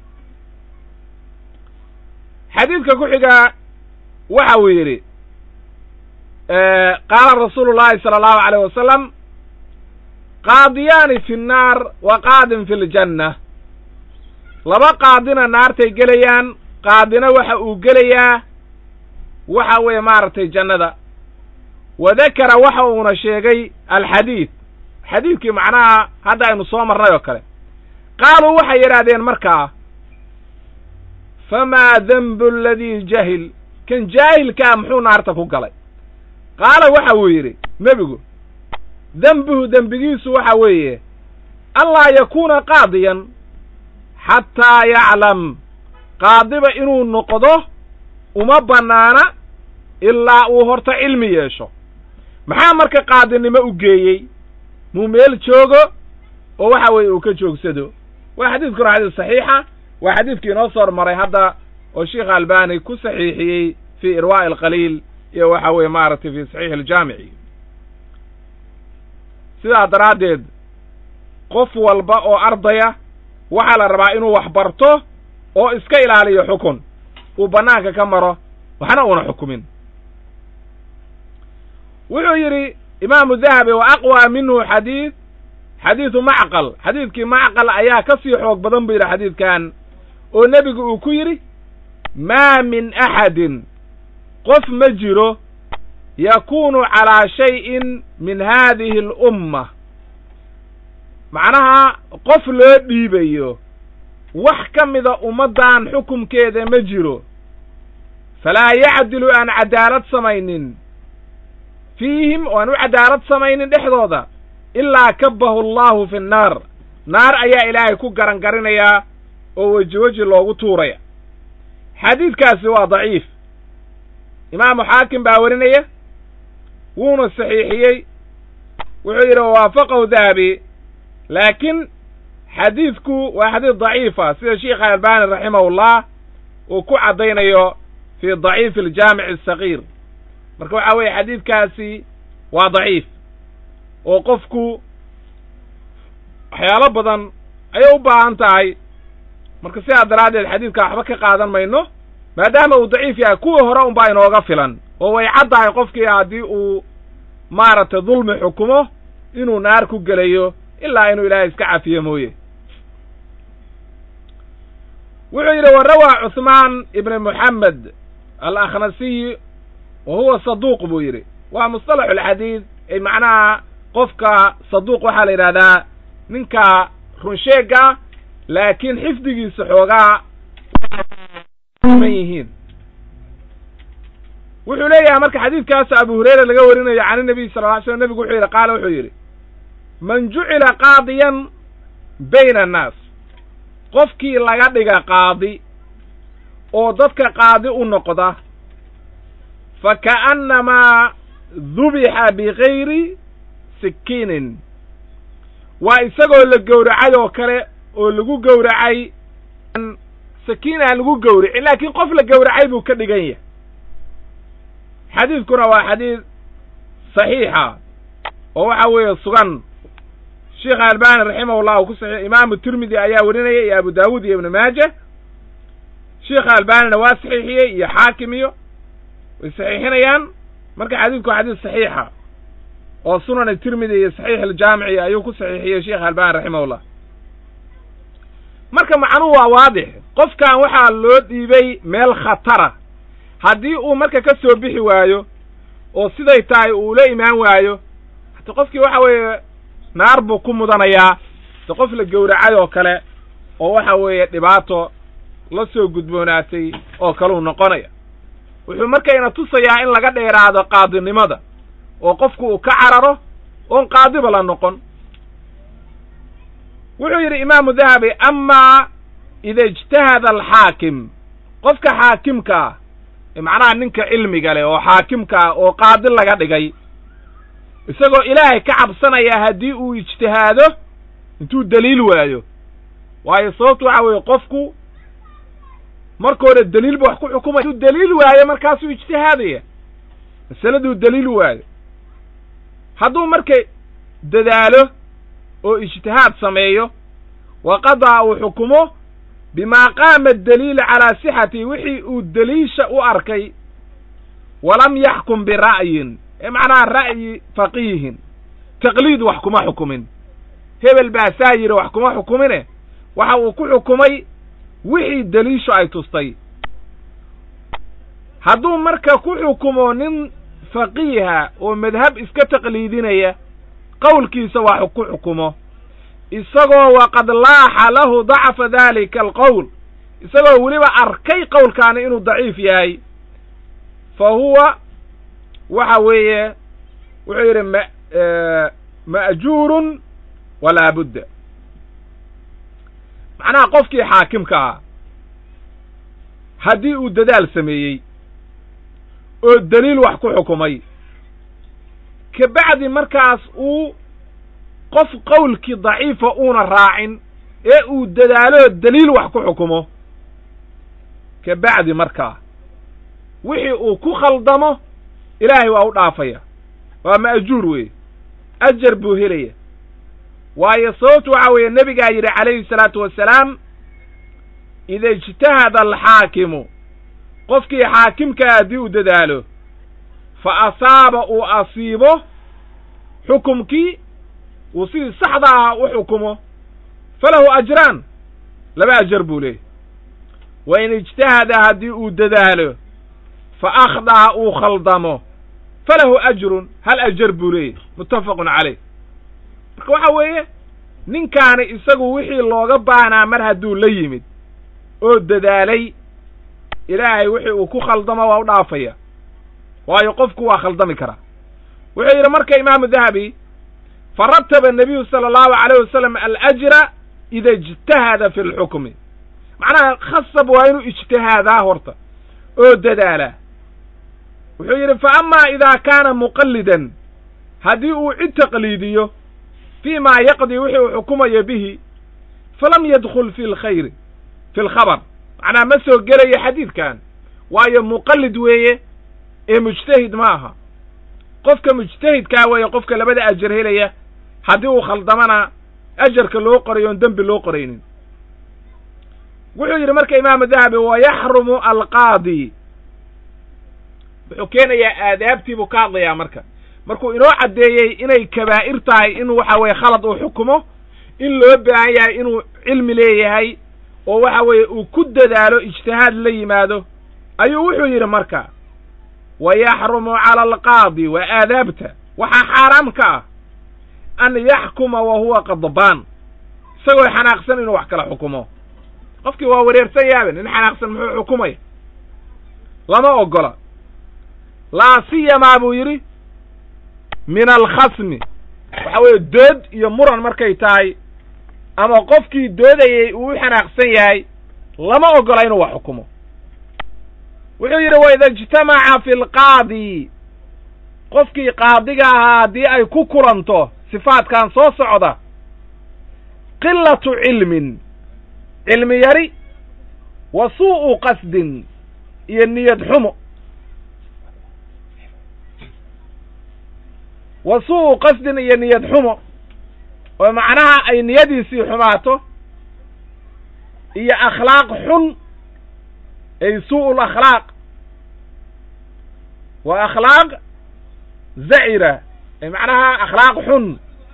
xadiidka ku xigaa waxa uu yidhi qaala rasuulu llahi sala allahu alayh wasalam qaadiyaani fi nnaar wa qaadin fi ljanna laba qaadina naartay gelayaan qaadina waxa uu gelayaa waxa weeye maaragtay jannada wa dakara waxa uuna sheegay alxadiid xadiidkii macnaha hadda aynu soo marnay oo kale qaaluu waxay yidhaahdeen markaa famaa denbu aladii jahil kan jaahilkaa muxuu naarta ku galay qaala waxa uu yidhi nebigu dembuhu dembigiisu waxa weeye anlaa yakuuna qaadiyan xataa yaclam qaadiba inuu noqdo uma bannaana ilaa uu horta cilmi yeesho maxaa marka qaadinimo u geeyey muu meel joogo oo waxa weeye uu ka joogsado waa xadiidkuna xadiis saxiixa waa xadiidkii inoo soo hormaray hadda oo sheikh albani ku saxiixiyey fii irwaa'i alqaliil iyo waxa weeye maaragtay fii saxiixi aljaamici sidaa daraaddeed qof walba oo ardaya waxaa la rabaa inuu wax barto oo iska ilaaliyo xukun uu bannaanka ka maro waxna uuna xukumin wuxuu yidhi imaamu dahabi wa aqwa minhu xadiid xadiidu macqal xadiidkii macqal ayaa ka sii xoog badan buu yidhi xadiidkan oo nebigu uu ku yidhi maa min axadin qof ma jiro yakuunu calaa shayin min haadihi alumma macnaha qof loo dhiibayo wax ka mida ummaddan xukumkeeda ma jiro falaa yacdilu aan cadaalad samaynin fiihim oo aan u cadaalad samaynin dhexdooda ilaa kabbahu allahu fi nnaar naar ayaa ilaahay ku garan garinayaa oo weji weji loogu tuuraya xadiidkaasi waa daciif imaamu xaakim baa warinaya wuuna saxiixiyey wuxuu yidhi wawaafaqahu dahabi laakiin xadiidku waa xadiid daciifa sida sheikha albani raximahullah uu ku caddaynayo fii daciifi aljaamici asagiir marka waxaa weeye xadiidkaasi waa daciif oo qofku waxyaalo badan ayay u baahan tahay marka sidaa daraaddeed xadiidka waxba ka qaadan mayno maadaama uu daciif yahay kuwii hore unbaa inooga filan oo way caddahay qofkii haddii uu maaragtay dulmi xukumo inuu naar ku gelayo ilaa inuu ilaahay iska cafiyo mooye wuxuu yidhi wa rawaa cuثmaan ibn moxamed alakhnasiy wa huwa saduuq buu yidhi waa musطalaxu alxadiid ay macnaha qofka saduuq waxaa la yidhahdaa ninka runsheega laakiin xifdigiisa xoogaa man yihiin wuxuu leeyahay marka xadiidkaas abu hurayra laga warinayo can inabiy sala lla ly slam nebigu wuxuu yidhi qaala wuxuu yidhi man jucila qaadiyan bayna annaas qofkii laga dhiga qaadi oo dadka qaadi u noqda fa ka'annamaa dubixa bigayri sikiinin waa isagoo la gowracay oo kale oo lagu gowracay sakiin aan lagu gowracin laakiin qof la gowracay buu ka dhigan yahay xadiidkuna waa xadiid saxiixa oo waxa weeye sugan sheekh albani raximahullah uu ku saxiix imaamu tirmidi ayaa werinaya iyo abu daawuud iyo ibnu maaja sheekha albanina waa saxiixiyey iyo xaakim iyo way saxiixinayaan marka xadiidku waa xadiid saxiixa oo sunan tirmidi iyo saxiix aljaamici ayuu ku saxiixiyey sheekh albani raximahullah marka macnuhu waa waadix qofkan waxaa loo dhiibay meel khatara haddii uu marka ka soo bixi waayo oo siday tahay uu la imaan waayo hata qofkii waxa weeye naar buu ku mudanayaa de qof la gowracay oo kale oo waxa weeye dhibaato la soo gudboonaatay oo kaleu noqonaya wuxuu markayna tusayaa in laga dheeraado qaadinimada oo qofku uu ka cararo oon qaadiba la noqon wuxuu yidhi imaamu dahabi amaa ida ijtahada alxaakim qofka xaakimka ah macnaha ninka cilmiga leh oo xaakimka ah oo qaadi laga dhigay isagoo ilaahay ka cabsanaya haddii uu ijtihaado intuu daliil waayo waayo sababtu waxa weeye qofku marka hore daliil ba wax ku xukumaya intuu daliil waayo markaasuu ijtihaadaya masaladuu daliil waayo hadduu marka dadaalo oo ijtihaad sameeyo wa qadaa uu xukumo bimaa qaama daliil calaa sixati wixii uu daliisha u arkay walam yaxkum bira'yin ee macnaha ra'yi faqiihin taqliid wax kuma xukumin hebel baa saa yidhi wax kuma xukumine waxa uu ku xukumay wixii daliishu ay tustay hadduu marka ku xukumo nin faqiiha oo madhab iska taqliidinaya qowlkiisa wax ku xukumo isagoo waqad laaxa lahu dacfa dalika alqowl isagoo weliba arkay qowlkaani inuu daciif yahay fa huwa waxa weeye wuxuu yidhi ma ma'juurun walaa budda macnaha qofkii xaakimka ah haddii uu dadaal sameeyey oo daliil wax ku xukumay ka bacdi markaas uu qof qowlkii daciifa uuna raacin ee uu dadaaloo daliil wax ku xukumo ka bacdi markaa wixii uu ku khaldamo ilaahay waa u dhaafaya waa ma'juur weeye ajar buu helaya waayo sababtu waxaa weeye nebigaa yidhi calayhi salaatu wassalaam ida ijtahada alxaakimu qofkii xaakimkaa haddii uu dadaalo fa asaaba uu asiibo xukumkii uu sidii saxda ah u xukumo falahu ajraan laba ajar buu leeyahy wa in ijtahada haddii uu dadaalo fa akhda'a uu khaldamo falahu ajrun hal ajar buu leeyahy muttafaqun calayh marka waxa weeye ninkaani isagu wixii looga baanaa mar hadduu la yimid oo dadaalay ilaahay wixii uu ku khaldamo waa u dhaafaya waayo qofku waa khaldami karaa wuxuu yidhi marka imaamu dahabi farataba nabiyu sala allahu calayh wasalam alajra ida ijtahada fi lxukmi macnaha khasab waa inuu ijtihaadaa horta oo dadaalaa wuxuu yidhi fa amaa idaa kaana muqallidan haddii uu cid taqliidiyo fii maa yaqdii wixii uu xukumayo bihi falam yadkhul fi lkhayri fi lkhabar macnaha ma soo gelayo xadiidkan waayo muqallid weeye ee mujtahid ma aha qofka mujtahidkaa weeye qofka labada ajar helaya haddii uu khaldamana ajarka loo qoray oon dembi loo qoraynin wuxuu yidhi marka imaamu dahabi wa yaxrumu alqaadi wuxuu keenayaa aadaabtii buu ka hadlayaa marka markuu inoo caddeeyey inay kabaa'ir tahay in waxa weeye khalad uu xukumo in loo baahan yahay inuu cilmi leeyahay oo waxa weeye uu ku dadaalo ijtihaad la yimaado ayuu wuxuu yidhi marka wa yaxrumu cala alqaadi waa aadaabta waxaa xaaraam ka ah an yaxkuma wa huwa qadbaan isagoo xanaaqsan inuu wax kala xukumo qofkii waa wareersan yaabe nin xanaaqsan muxuu xukumaya lama ogola laa siyamaa buu yidhi min alkhasmi waxa weeye dood iyo muran markay tahay ama qofkii doodayey uu u xanaaqsan yahay lama ogola inuu wax xukumo wuxuu yidhi waida ijtamaca fi lqaadi qofkii qaadiga ahaa haddii ay ku kulanto sifaadkan soo socda qilatu cilmin cilmi yari wa suu'u qasdin iyo niyad xumo wa suu'u qasdin iyo niyad xumo oo macnaha ay niyadiisii xumaato iyo akhlaaq xun ay suu'u lakhlaaq waa akhlaaq zacira ay macnaha akhlaaq xun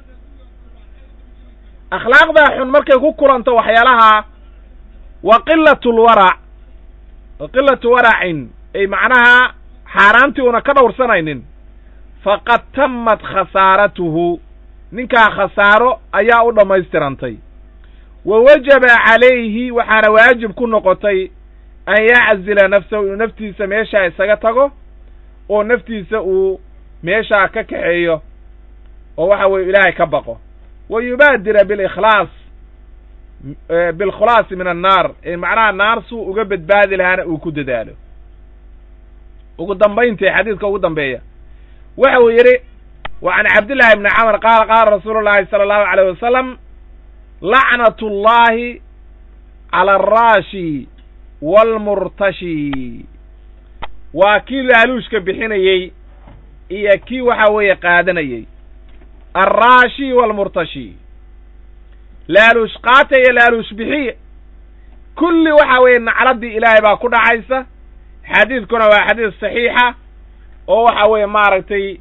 akhlaaqdaa xun markay ku kulanto waxyaalaha wa qilatu lwarac wa qilatu waracin ay macnaha xaaraantii una ka dhowrsanaynin faqad tammat khasaaratuhu ninkaa khasaaro ayaa u dhammaystirantay wa wajaba calayhi waxaana waajib ku noqotay an yaczila nafsahu inuu naftiisa meeshaa isaga tago oo naftiisa uu meeshaa ka kaxeeyo oo waxa weeye ilaahay ka baqo wa yubaadira bilikhlaas bilkhulaasi min annaar ee macnaha naar suu uga badbaadi lahaana uu ku dadaalo ugu dambayntii xadiidka ugu dambeeya waxa uu yidhi wa can cabdillahi bni camr qaala qaala rasuulu llahi sala allahu alayh wasalam lacnat ullahi cala alraashi waalmurtashi waa kii laaluushka bixinayey iyo kii waxa weeye qaadanayey alraashi waalmurtashi laaluush qaata iyo laaluush bixiye kulli waxa weeye nacladdii ilaahay baa ku dhacaysa xadiidkuna waa xadiis saxiixa oo waxa weeye maaragtay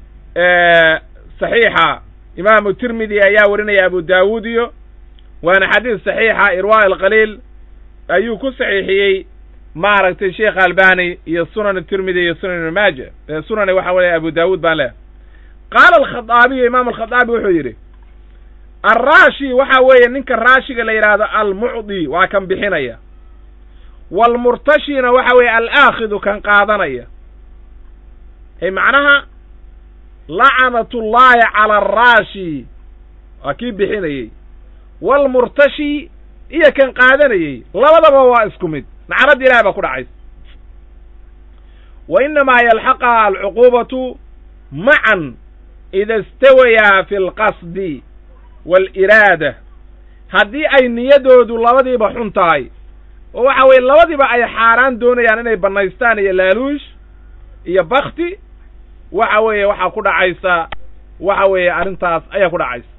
saxiixa imaamu tirmidi ayaa warinaya abu daawuud iyo waana xadiis saxiixa irwaa alqaliil ayuu ku saxiixiyey maaragtay sheekh albani iyo sunan tirmidi iyo sunan ibn maaja sunan waxa weeye abu daawuud baan leehay qaala alkhadaabiyu imaam alkhadaabi wuxuu yidhi alraashi waxa weeye ninka raashiga la yidhaahdo almucdi waa kan bixinaya waalmurtashina waxa weeye alaakhidu kan qaadanaya ay macnaha lacanat ullaahi cala alraashi waa kii bixinayey waalmurtashi iyo kan qaadanayey labadaba waa isku mid nacladda ilahay baa ku dhacaysa wa innamaa yalxaqaha alcuquubatu macan ida istawayaa fi alqasdi waaliraada haddii ay niyadoodu labadiiba xun tahay oo waxa weeye labadiiba ay xaaraan doonayaan inay bannaystaan iyo laaluush iyo bakti waxa weeye waxaa ku dhacaysa waxa weeye arrintaas ayaa ku dhacaysa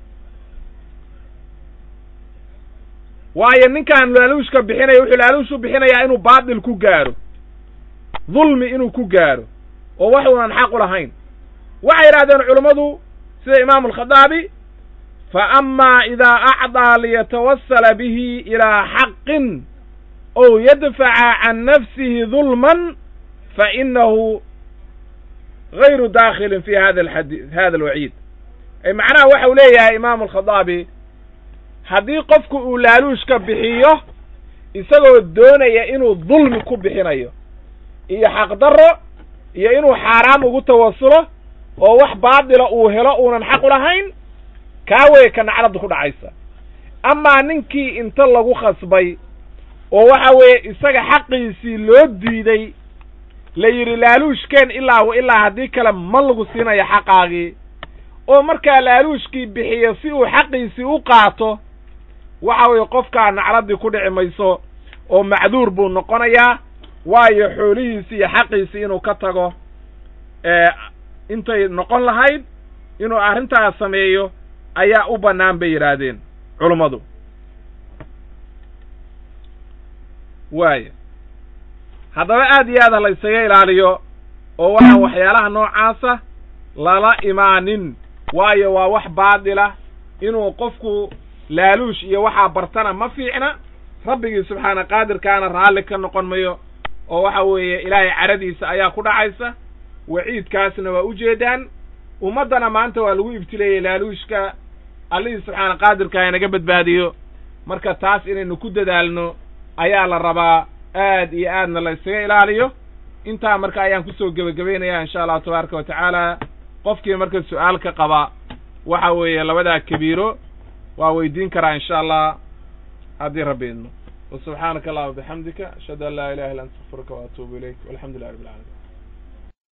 waayo ninkaan laaluushka bixinaya wuxuu laaluushu bixinayaa inuu baatil ku gaaro dulmi inuu ku gaaro oo wax unan xaq u lahayn waxay yidhahdeen culummadu sida imaamu alkhadaabi fa amaa idaa acdaa liyatawasala bihi ilaa xaqin ow yadfaca can nafsihi dulman fa inahu gayru daakhilin fi hada alxadi hada alwaciid ay macnaha waxa uu leeyahay imaamu alkhadaabi haddii qofku uu laaluushka bixiyo isagoo doonaya inuu dulmi ku bixinayo iyo xaqdarro iyo inuu xaaraam ugu tawasulo oo wax baadila uu helo uunan xaq u lahayn kaa weye ka nacladda ku dhacaysa amaa ninkii inta lagu khasbay oo waxa weeye isaga xaqiisii loo diiday la yidhi laaluushkeen ilaa wa ilaa haddii kale ma lagu siinayo xaqaagii oo markaa laaluushkii bixiyo si uu xaqiisii u qaato waxa weeye qofkaa nacladdii ku dhici mayso oo macduur buu noqonayaa waayo xoolihiisii iyo xaqiisii inuu ka tago intay noqon lahayd inuu arrintaas sameeyo ayaa u bannaan bay yidhaahdeen culummadu waaya haddaba aad iyo aad ha la ysaga ilaaliyo oo waxaan waxyaalaha noocaasa lala imaanin waayo waa wax baadila inuu qofku laaluush iyo waxaa bartana ma fiicna rabbigii subxaana qaadirkaana raalli ka noqon mayo oo waxa weeye ilaahay caradiisa ayaa ku dhacaysa waciidkaasna waa ujeedaan ummaddana maanta waa lagu ibtileeyey laaluushka allihii subxaana qaadirka inaga badbaadiyo marka taas inaynu ku dadaalno ayaa la rabaa aad iyo aadna la ysaga ilaaliyo intaa marka ayaan kusoo gebagabaynaya insha allahu tabaaraka wa tacaala qofkii marka su-aal ka qaba waxa weeye labadaa kabiiro waa weydiin karaa insha allah haddii rabbi idno wa subxaanaka allahuma bixamdika ashhadu an laa ilaha illa anta astaغfiruka wa atuubu ilayk walxamdu lilah rabbi alcalamin